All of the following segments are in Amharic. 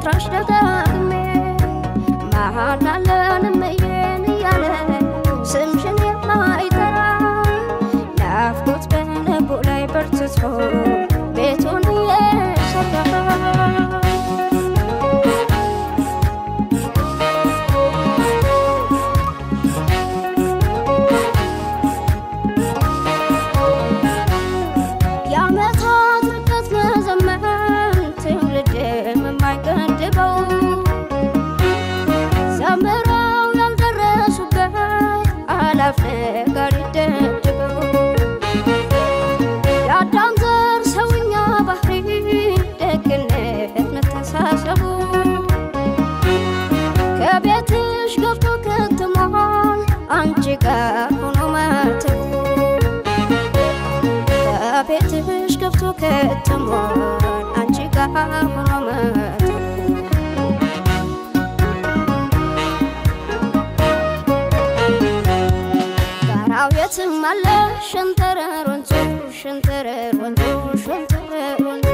ልጥራሽ ደጋግሜ መሃላለን እምዬን እያለ ስምሽን የማይጠራ ናፍቆት በልቡ ላይ በርትቶ ቤቱን እየሰራ የዓመታት ርቀት መዘመን ትውልድም የማይገድበው ዘምረው ያልደረሱበት አላፍ ነገር ይደድበው የአዳም ዘር ሰውኛ ባህሪ ደግነት መተሳሰቡ ከቤትሽ ገብቶ ከትሟል አንቺ ጋር ሆኖ ማተቡ ከቤትሽ ገብቶ ከትሟል አንቺ ጋር ሆኖ ማተቡ ጋራው የትም አለ ሸንተረር ወንዙ ሸንተረር ወንዙ ሸንተረር ወንዙ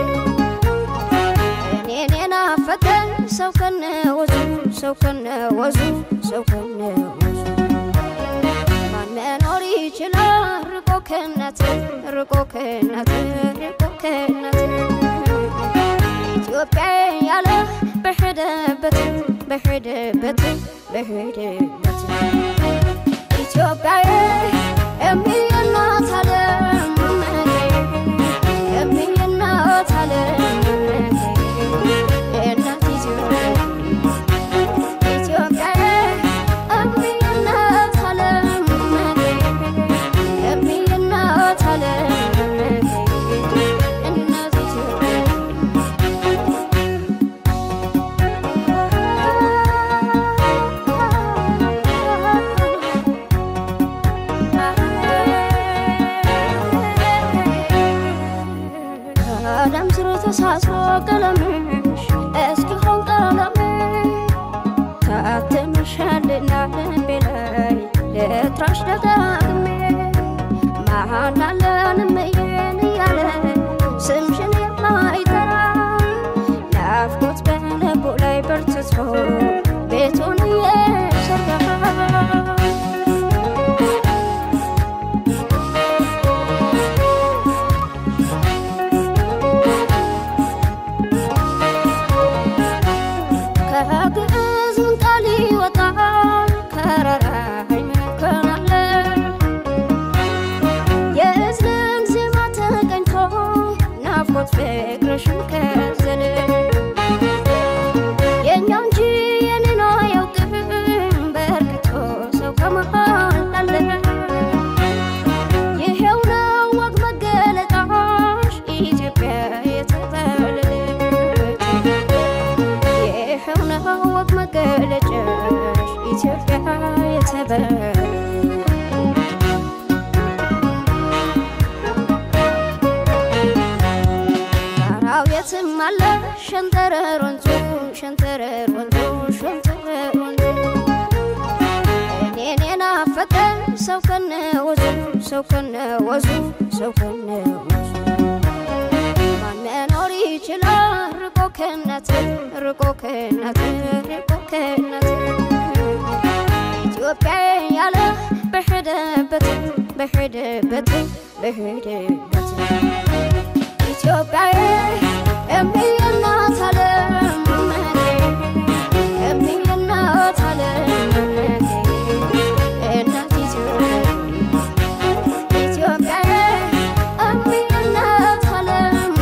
እኔን የናፈቀኝ ሰው ከነ ወዙ ሰው ከነ ወዙ ሰው ከነ ወዙ ማን መኖር ይችላል ርቆ ከእናት ርቆ ከእናት ርቆ ከእናት ኢትዮጵያ ያለ በሄደበት በሄደበት በሄደበት ኢትዮጵያዬ የሚየናት ዓለም የሚየናት ዓለም እናት ኢትዮጵያ ኢትዮጵያዬ የሚየናት ዓለም የሚየናት ዓለም እናት ከደም ስር ተሳስሮ ቀለምሽ እስኪሆን ቀለሜ ታትመሻልና ልቤ ላይ ልጥራሽ ደጋግሜ መሃላለን እምዬን እያለ ስምሽን የማይጠራ ናፍቆት በልቡ ላይ በርትቶ ቤቱን እየሰራ ከግዕዝ ምን ቃል ይወጣል ከረራ ይመከናል የእዝልን ዜማ ተቀኝቶ ናፍቆት ፍቅርሽን ከዘለ የእኛ እንጂ የኔን አያውቅም በርክቶ ሰው ከመሃል አለ ይሄው ነው ወግ መገለጫሽ ኢትዮጵያ የተጠለለች ይሄው ነው ወግ መገለጫሽ ኢትዮጵያ የተበለ ጋራው የትም አለ ሸንተረር ወንዙ ሸንተረር ወንዙ ሸንተረር ወንዙ እኔን የናፈቀኝ ሰው ከነ ወዙ ሰው ከነ ወዙ ሰው ከነ ወዙ ማን መኖር ይችላል ርቆ ከእናት ርቆ ከእናት ርቆ ከእናት ኢትዮጵያ ያለ በሄደበት በሄደበት በሄደበት ኢትዮጵያዬ የሚየናት ዓለም የሚየናት ዓለም እናት ኢትዮጵያ ኢትዮጵያዬ የሚየናት ዓለም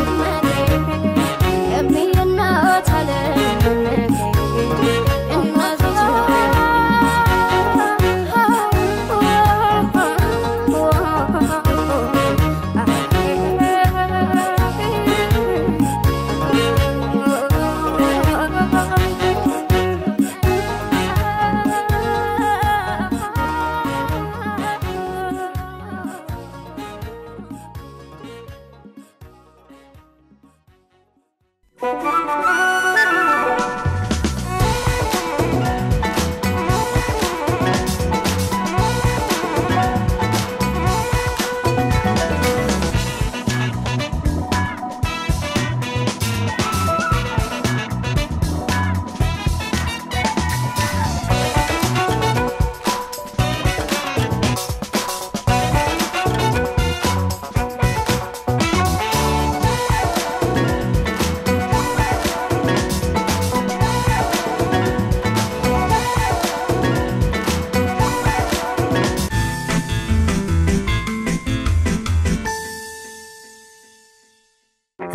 የሚየናት ዓለም እናት ኢትዮጵያ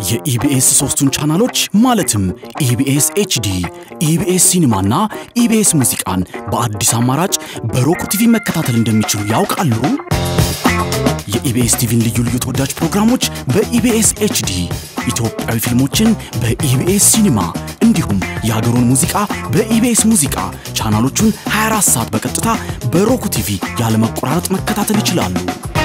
የኢቢኤስ ሶስቱን ቻናሎች ማለትም ኢቢኤስ ኤችዲ፣ ኢቢኤስ ሲኒማና ኢቢኤስ ሙዚቃን በአዲስ አማራጭ በሮክ ቲቪ መከታተል እንደሚችሉ ያውቃሉ? የኢቢኤስ ቲቪን ልዩ ልዩ ተወዳጅ ፕሮግራሞች በኢቢኤስ ኤችዲ፣ ኢትዮጵያዊ ፊልሞችን በኢቢኤስ ሲኒማ እንዲሁም የሀገሩን ሙዚቃ በኢቢኤስ ሙዚቃ ቻናሎቹን 24 ሰዓት በቀጥታ በሮክ ቲቪ ያለመቆራረጥ መከታተል ይችላሉ።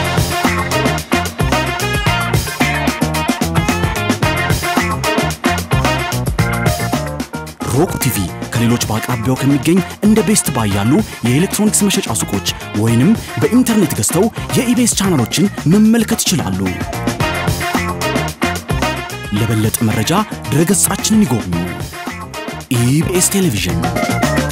ሮክ ቲቪ ከሌሎች በአቅራቢያው ከሚገኝ እንደ ቤስት ባይ ያሉ የኤሌክትሮኒክስ መሸጫ ሱቆች ወይንም በኢንተርኔት ገዝተው የኢቢኤስ ቻናሎችን መመልከት ይችላሉ። ለበለጠ መረጃ ድረገጻችንን ይጎብኙ። ኢቢኤስ ቴሌቪዥን